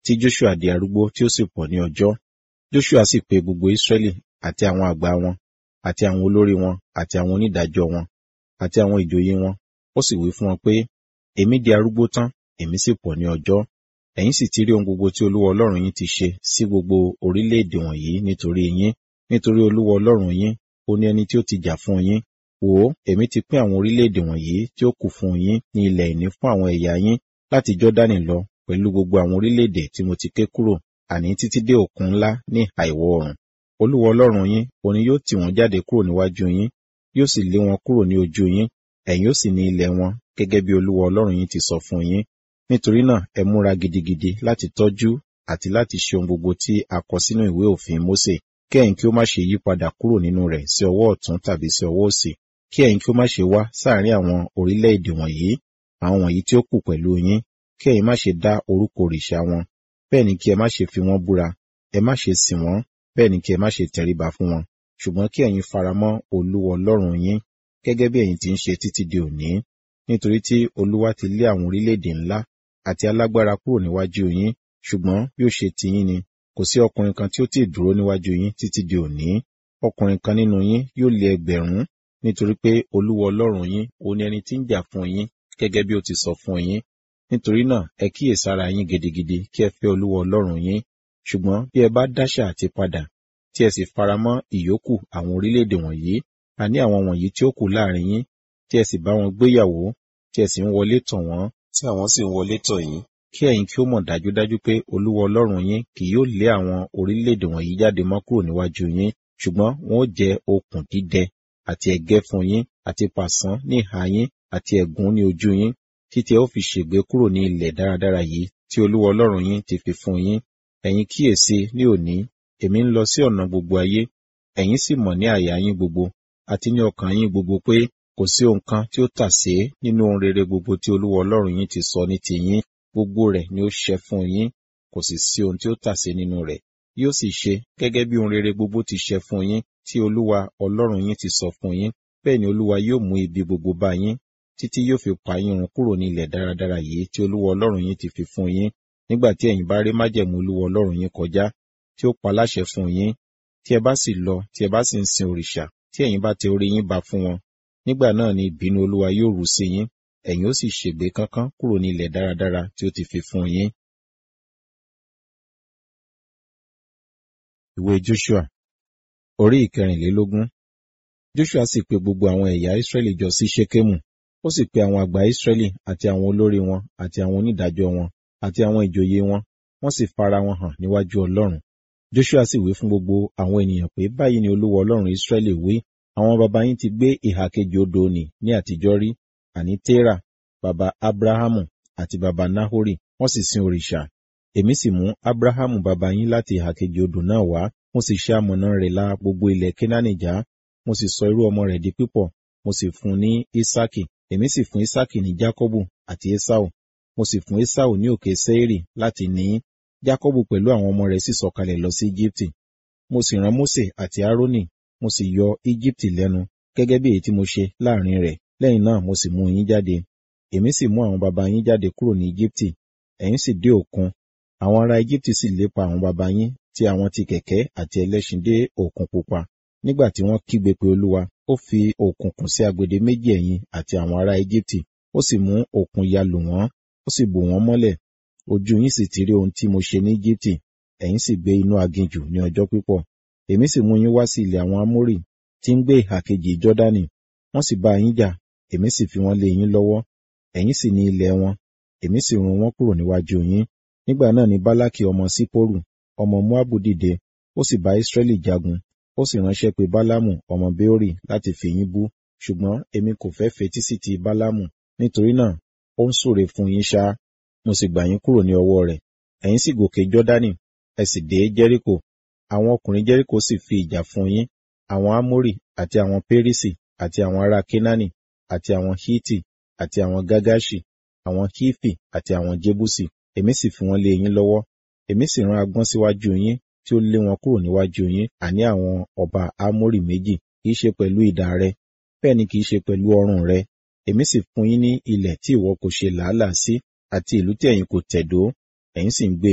tí Joshua di arúgbó tí ó sì pọ̀ ní ọjọ́. Joshua sì pe gbogbo Israẹli àti àwọn àgbà wọn, àti àwọn olórí wọn, àti àwọn onídàájọ́ wọn, àti àwọn ìjòyè wọn. Ó sì wí fún wọn pé, èmi di arúgbó tán, èmi sì pọ̀ ní ọjọ́. Ẹ̀yin sì ti rí ohun gbogbo tí Olúwa Ọlọ́run yín ti ṣe sí gbogbo orílẹ̀-èdè wọ̀nyí nítorí yín, nítorí Olúwa Ọlọ́run yín, ó ní ẹni tí ó ti jà fún yín. Wò ó, èmi ti pín àwọn orílẹ̀-èdè wọ̀nyí tí ó kù fún yín ní ilẹ̀ ìní fún àwọn ẹ̀yà yín láti Jọ́dánì lọ pẹ̀lú gbogbo àwọn orílẹ̀-èdè tí mo ti ké kúrò, àní títí dé òkun ńlá ní ìhà ìwọ̀ oòrùn. Olúwa Ọlọ́run yín, òun ni yóò tì wọ́n jáde kúrò níwájú yín, yóò sì lé wọn kúrò ní ojú yín, ẹ̀yin ó sì ní ilẹ̀ wọn, gẹ́gẹ́ bí Olúwa Ọlọ́run yín ti sọ fún yín. Nítorí náà, ẹ múra gidigidi láti tọ́jú àti láti ṣe ohun gbogbo tí a kọ sínú ìwé òfin Mósè, kí ẹ̀yin kí ó má ṣe yí padà kúrò nínú rẹ̀ sí ọwọ́ ọ̀tún tàbí sí ọwọ́ òsì, kí ẹ̀yin kí ó má ṣe wá sáàárín àwọn orílẹ̀-èdè wọ̀nyí, àwọn wọ̀nyí tí ó kù pẹ̀lú yín, kí ẹ̀yin má ṣe dá orúkọ òrìṣà wọn, bẹ́ẹ̀ ni kí ẹ má ṣe fi wọ́n búra, ẹ má ṣe sìn wọ́n, bẹ́ẹ̀ ni kí ẹ má ṣe tẹríba fún wọn, ṣùgbọ́n kí ẹ̀yin faramọ́ Olúwa Ọlọ́run yín, gẹ́gẹ́ bí ẹ̀yin ti ń ṣe títí di òní, nítorí tí Olúwa ti lé àwọn orílẹ̀-èdè ńlá àti alágbára kúrò níwájú yín, ṣùgbọ́n bí ó ṣe ti yín ni, kò sí ọkùnrin kan tí ó tì dúró níwájú yín títí di òní. Ọkùnrin kan nínú yín yóò lé ẹgbẹ̀rún, nítorí pé Olúwa Ọlọ́run yín, òun ni ẹni tí ń jà fún yín, gẹ́gẹ́ bí ó ti sọ fún yín. Nítorí náà, ẹ kíyèsára yín gidigidi kí ẹ fẹ́ Olúwa Ọlọ́run yín. Ṣùgbọ́n bí ẹ bá dáṣà àti padà, tí ẹ sì faramọ́ ìyókù àwọn orílẹ̀-èdè wọ̀nyí, àní àwọn wọ̀nyí tí ó kù láàrin yín, tí ẹ sì bá wọn gbéyàwó, tí ẹ sì ń wọlé tọ̀ wọ́n, tí àwọn sì ń wọlé tọ̀ yín, kí ẹ̀yin kí ó mọ̀ dájúdájú pé Olúwa Ọlọ́run yín kì yóò lé àwọn orílẹ̀-èdè wọ̀nyí jáde mọ́ kúrò níwájú yín, ṣùgbọ́n wọn ó jẹ́ okùn dídẹ àti ẹ̀gẹ́ fún yín, àti pàṣán ní ìhà yín, àti ẹ̀gún ní ojú yín, títí ẹ ó fi ṣègbé kúrò ní ilẹ̀ dáradára yìí tí Olúwa Ọlọ́run yín ti fi fún yín. Ẹ̀yin kíyèsi ní òní, èmi ń lọ sí ọ̀nà gbogbo ayé, ẹ̀yin sì mọ̀ ní àyà yín gbogbo, àti ní ọkàn yín gbogbo pé kò sí ohun kan tí ó tàsé nínú ohun rere gbogbo tí Olúwa Ọlọ́run yín ti sọ ní ti yín, gbogbo rẹ̀ ni ó ṣẹ fún yín, kò sì sí ohun tí ó tàsé nínú rẹ̀. Yóò sì ṣe gẹ́gẹ́ bí ohun rere gbogbo ti ṣẹ fún yín tí Olúwa Ọlọ́run yín ti sọ fún yín, bẹ́ẹ̀ ni Olúwa yóò mú ibi gbogbo bá yín, títí yóò fi pa yín run kúrò ní ilẹ̀ dáradára yìí tí Olúwa Ọlọ́run yín ti fi fún yín, nígbà tí ẹ̀yin bá rí májẹ̀mú Olúwa Ọlọ́run yín kọjá, tí ó pa láṣẹ fún yín, tí ẹ bá sì lọ, tí ẹ bá sì ń sin òrìṣà, tí ẹ̀yin bá tẹ orí yín ba fún wọn, nígbà náà ni ìbínú Olúwa yóò rú sí yín, ẹ̀yin ó sì ṣègbé kánkán kúrò ní ilẹ̀ dáradára tí ó ti fi fún yín. Ìwé Joshua Orí ìkẹrìnlélógún Joshua sì pe gbogbo àwọn ẹ̀yà Ísírẹ́lì jọ sí Ṣékémù, ó sì pe àwọn àgbà Ísírẹ́lì àti àwọn olórí wọn àti àwọn onídàájọ́ wọn àti àwọn ìjòyè wọn, wọ́n sì fara wọn hàn níwájú Ọlọ́run. Joshua sì wí fún gbogbo àwọn ènìyàn pé báyìí ni Olúwa Ọlọ́run Ísírẹ́lì wí, àwọn baba yín ti gbé ìhà kejì odò nì ní àtijọ́ rí, àní Térà, baba Abrahamu àti baba Nahori, wọ́n sì sin òrìṣà. Èmi sì mú Abrahamu baba yín láti ìhà kejì odò náà wá, mo sì ṣe amọ̀nà rẹ̀ la gbogbo ilẹ̀ Kénáánì já, mo sì sọ irú ọmọ rẹ̀ di pípọ̀, mo sì fún ní Ísákì, èmi sì fún Ísákì ní Jákọ́bù àti Ésáù, mo sì fún Ésáù ní òkè Séírì láti ní í. Jákọ́bù pẹ̀lú àwọn ọmọ rẹ̀ sì sọ̀kalẹ̀ lọ sí Íjíbítì. Mo sì rán Mósè àti Árónì, mo sì yọ Íjíbítì lẹ́nu, gẹ́gẹ́ bí èyí tí mo ṣe láàrin rẹ̀. Lẹ́yìn náà mo sì mú yín jáde. Èmi sì mú àwọn baba yín jáde kúrò ní Íjíbítì, ẹ̀yin sì dé òkun. Àwọn ará Íjíbítì sì lépa àwọn baba yín tí àwọn ti kẹ̀kẹ́ àti ẹlẹ́ṣin dé òkun pupa. Nígbà tí wọ́n kígbe pé Olúwa, ó fi òkùnkùn sí agbede méjì ẹ̀yin àti àwọn ará Íjíbítì, ó sì mú òkun ya lù wọ́n, ó sì bò wọ́n mọ́lẹ̀. Ojú yín sì ti rí ohun tí mo ṣe ní Íjíbítì, ẹ̀yin sì gbé inú aginjù ní ọjọ́ pípọ̀. Èmi sì mú yín wá sí ilẹ̀ àwọn Amórì tí ń gbé ìhà kejì Jọ́dánì. Wọ́n sì bá yín jà, èmi sì fi wọ́n lé yín lọ́wọ́. Ẹ̀yin sì ní ilẹ̀ wọn, èmi sì run wọ́n kúrò níwájú yín. Nígbà náà ni Bálákì ọmọ Sípórù, ọmọ Móábù dìde, ó sì bá Ísírẹ́lì jagun, ó sì ránṣẹ́ pé Bálámù ọmọ Béórì láti fi yín bú. Ṣùgbọ́n èmi kò fẹ́ fetí sí ti Bálámù, nítorí náà ó ń súre fún yín ṣá, mo sì gbà yín kúrò ní ọwọ́ rẹ̀. Ẹ̀yin sì gòkè Jọ́dánì, ẹ sì dé Jẹ́ríkò. Àwọn ọkùnrin Jẹ́ríkò sì fi ìjà fún yín, àwọn Ámórì àti àwọn Pérísì àti àwọn ará Kénáánì àti àwọn Hítì àti àwọn Gágáṣì, àwọn Hífì àti àwọn Jébúsì. Èmi sì fi wọ́n lé yín lọ́wọ́. Èmi sì rán agbọ́n síwájú yín tí ó lé wọn kúrò níwájú yín, àní àwọn ọba Ámórì méjì, kìí ṣe pẹ̀lú idà rẹ, bẹ́ẹ̀ ni kìí ṣe pẹ̀lú ọrùn rẹ. Èmi sì fún yín ní ilẹ̀ tí ìwọ kò ṣe làálàá sí, àti ìlú tí ẹ̀yin kò tẹ̀dó, ẹ̀yin sì ń gbé